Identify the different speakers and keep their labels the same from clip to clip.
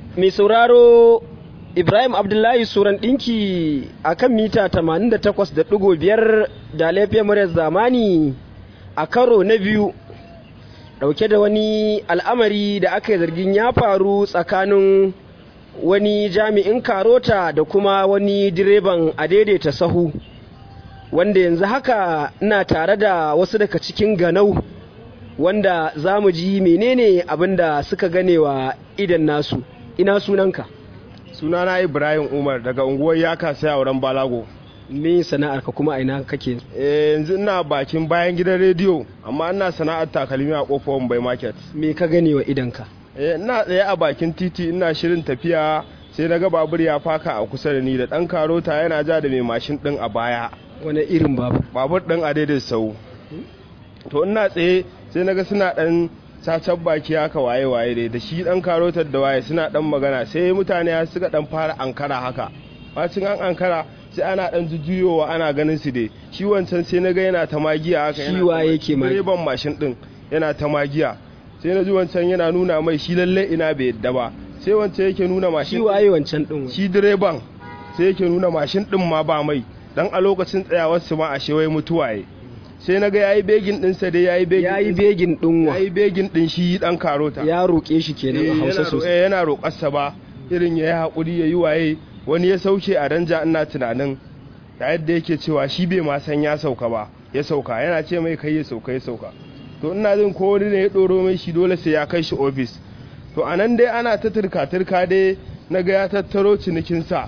Speaker 1: mai sauraro Ibrahim Abdullahi Suran ɗinki a kan mita 88.5 da laifiyar muryar zamani a karo na biyu ɗauke da wani al'amari da aka yi zargin ya faru tsakanin wani jami'in karota da kuma wani direban a daidaita sahu wanda yanzu haka ina tare da wasu daga cikin ganau wanda za mu ji menene abin da suka ganewa idan nasu ina sunanka
Speaker 2: sunana ibrahim umar daga unguwar yaka sai auren balago
Speaker 1: me sana'ar ka kuma aina kake
Speaker 2: eh yanzu ina bakin bayan gidan rediyo amma ina sana'ar takalmi a kofar bai market
Speaker 1: me ka ganewa idanka
Speaker 2: eh ina tsaye a bakin titi ina shirin tafiya sai na ga babur ya faka a kusa da ni da dan karota yana ja da mai mashin din a baya
Speaker 1: wani irin babur
Speaker 2: babur din a daidai sau to ina tsaye sai na ga suna dan cacan baki haka waye waye dai da shi dan karotar da waye suna dan magana sai mutane suka dan fara ankara haka bacin an ankara sai ana dan jujjuyowa ana ganin su dai shi wancan sai na ga yana ta magiya haka
Speaker 1: shi waye yake
Speaker 2: mai direban mashin din yana ta magiya sai na ji wancan yana nuna mai shi lalle ina bai yadda ba sai wancan yake nuna mashin
Speaker 1: shi waye wancan din
Speaker 2: shi direban sai yake nuna mashin din ma ba mai dan a lokacin tsayawar su ma a shewai mutuwaye sai na ga yayi begin dinsa dai yayi begin
Speaker 1: yayi begin din wa
Speaker 2: yayi begin din shi dan karota
Speaker 1: ya roke shi kenan a Hausa sosai
Speaker 2: yana roƙarsa ba irin yayi hakuri yayi waye wani ya sauke a danja ina tunanin da yadda yake cewa shi bai ma san ya sauka ba ya sauka yana ce mai kai ya sauka ya sauka to ina jin ko wani ne ya doro mai shi dole sai ya kai shi ofis to anan dai ana ta turka turka dai na ga ya tattaro cinikinsa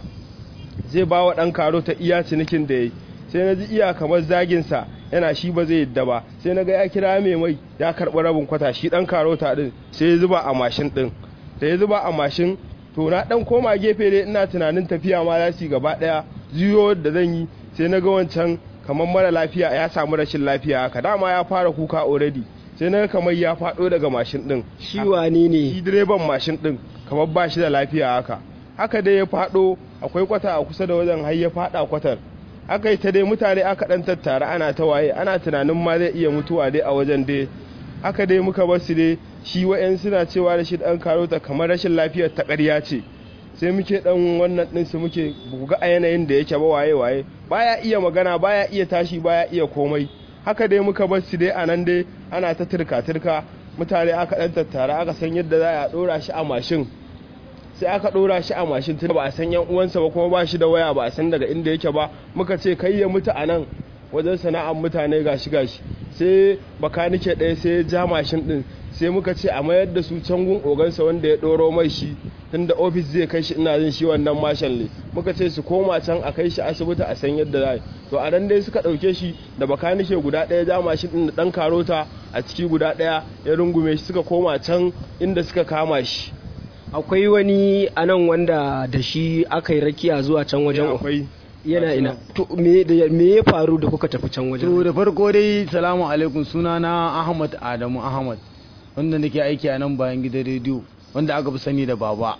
Speaker 2: zai ba wa ɗan karo ta iya cinikin da ya yi sai na ji iya kamar zaginsa yana shi ba zai yadda ba sai na ga ya kira mai mai ya karɓi rabin kwata shi ɗan karota ɗin sai ya zuba a mashin ɗin da ya zuba a mashin to na ɗan koma gefe dai ina tunanin tafiya ma za su gaba ɗaya juyo da zan yi sai na ga wancan kamar mara lafiya ya samu rashin lafiya haka dama ya fara kuka already sai na kamar ya faɗo daga mashin ɗin
Speaker 1: shi wane ne
Speaker 2: shi direban mashin ɗin kamar ba shi da lafiya haka haka dai ya faɗo akwai kwata a kusa da wajen har ya faɗa kwatar aka yi ta dai mutane aka ɗan tattara ana ta waye ana tunanin ma zai iya mutuwa dai a wajen dai haka dai muka bar su dai shi wa'yan suna cewa da shi ɗan karota kamar rashin lafiyar ta ƙarya ce sai muke ɗan wannan ɗin su muke buga a yanayin da yake ba waye waye baya iya magana baya iya tashi baya iya komai haka dai muka bar su dai a nan dai ana ta turka turka mutane aka ɗan tattara aka san yadda za a ɗora shi a mashin sai aka ɗora shi a mashin tun ba a san yan uwansa ba kuma ba shi da waya ba a san daga inda yake ba muka ce kai ya mutu a nan wajen sana'ar mutane gashi gashi sai bakanike ɗaya sai ya ja mashin ɗin sai muka ce a mayar da su can gun ogansa wanda ya ɗoro mai shi tunda ofis zai kai shi ina jin shi wannan mashin ne muka ce su koma can a kai shi asibiti a san yadda za to a nan dai suka ɗauke shi da bakanike guda ɗaya ja mashin ɗin da ɗan karota a ciki guda ɗaya ya rungume shi suka koma can inda suka kama shi
Speaker 1: akwai wani a nan wanda da shi aka yi rakiya zuwa can wajen
Speaker 2: akwai
Speaker 1: yana ina to me ya faru da kuka tafi can wajen
Speaker 3: to da farko dai salamu alaikum sunana ahmad adamu ahmad wanda nake aiki a nan bayan gidan rediyo wanda aka fi sani da baba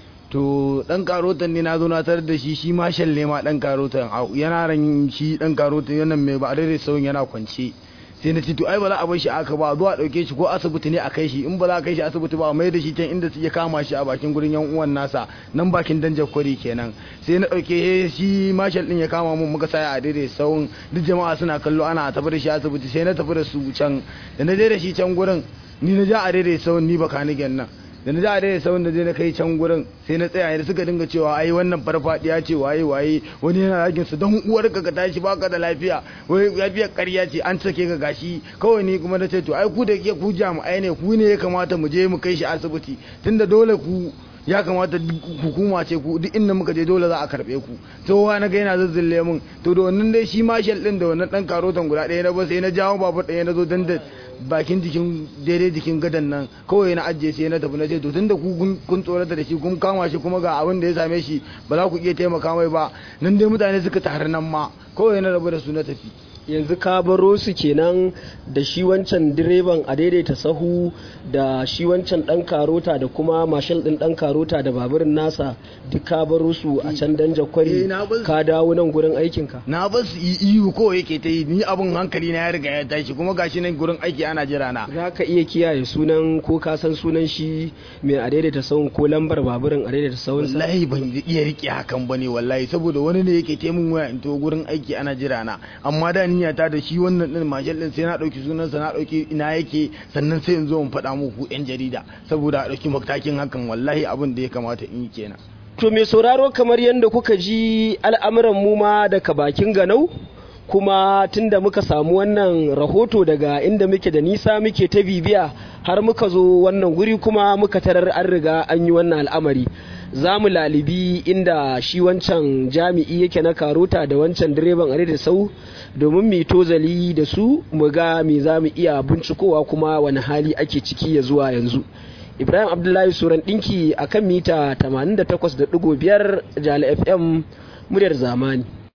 Speaker 3: to dan karotan ne na zo na tarar da shi shi ma shalle ma dan karotan yana ran shi dan karotan yana mai ba da sauyin yana kwance sai na ce to ai ba za a bar shi aka ba zuwa dauke shi ko asibiti ne a kai shi in ba za a kai shi asibiti ba mai da shi can inda su ya kama shi a bakin gurin yan uwan nasa nan bakin danjar kwari kenan sai na dauke shi marshal din ya kama mun muka saya a daidai sauyin duk jama'a suna kallo ana tafi da shi asibiti sai na tafi da su can da na je da shi can gurin ni na ja a daidai sauyin ni baka nigen nan da na ja a daidai sauyin da je na kai can gurin sai na tsaya da suka dinga cewa ai wannan farfadiya ce waye waye wani yana ragin su don uwar ka ka tashi baka da lafiya wai lafiyar ƙarya ce an sake ka gashi kawai ni kuma na ce to ai ku da ke ku jami'ai ne ku ne ya kamata mu je mu kai shi asibiti tunda dole ku ya kamata hukuma ce ku duk inda muka je dole za a karbe ku tsohuwa na ga yana zazzille mun to da wannan dai shi marshal din da wannan dan karotan guda ɗaya na ba sai na jawo babur ɗaya na zo dan da bakin jikin daidai jikin gadan nan kawai na ajiye sai na tafi na ce to tunda ku kun tsorata da shi kun kama shi kuma ga abin da ya same shi ba za ku iya taimaka mai ba nan dai mutane suka taru nan ma kawai na rabu da su na tafi
Speaker 1: yanzu ka baro su kenan da shi wancan direban a daidaita sahu da shi wancan dan karota da kuma mashal din dan karota da baburin nasa duk ka baro su a can danja kwari
Speaker 3: Eh, na bar su.
Speaker 1: ka dawo nan gurin aikinka
Speaker 3: na ba su yi ihu ko yake ta yi ni abin hankali na ya riga ya tashi kuma gashi nan gurin aiki ana jira na
Speaker 1: za ka iya kiyaye sunan ko ka san sunan shi mai a daidaita sahun ko lambar baburin a daidaita sahun sa
Speaker 3: wallahi ban iya rike hakan bane wallahi saboda wani ne yake taimun waya in to gurin aiki ana jira na amma da niyya ta da shi wannan din mashal din sai na dauki sunansa na dauki ina yake sannan sai in zo in faɗa muku yan jarida saboda a dauki matakin hakan wallahi abin da ya kamata in yi kenan
Speaker 1: To mai sauraro kamar yadda kuka ji al'amuran mu ma daga bakin ganau kuma tunda muka samu wannan rahoto daga inda muke da nisa muke ta bibiya har muka zo wannan guri kuma muka tarar an riga an yi wannan al'amari za mu lalibi inda shi wancan jami'i yake na karota da wancan direban are da sau domin mu yi tozali da su mu ga me za mu iya bincikowa kuma wani hali ake ciki ya zuwa yanzu ibrahim abdullahi suran dinki akan mita 88.5 jala fm muryar zamani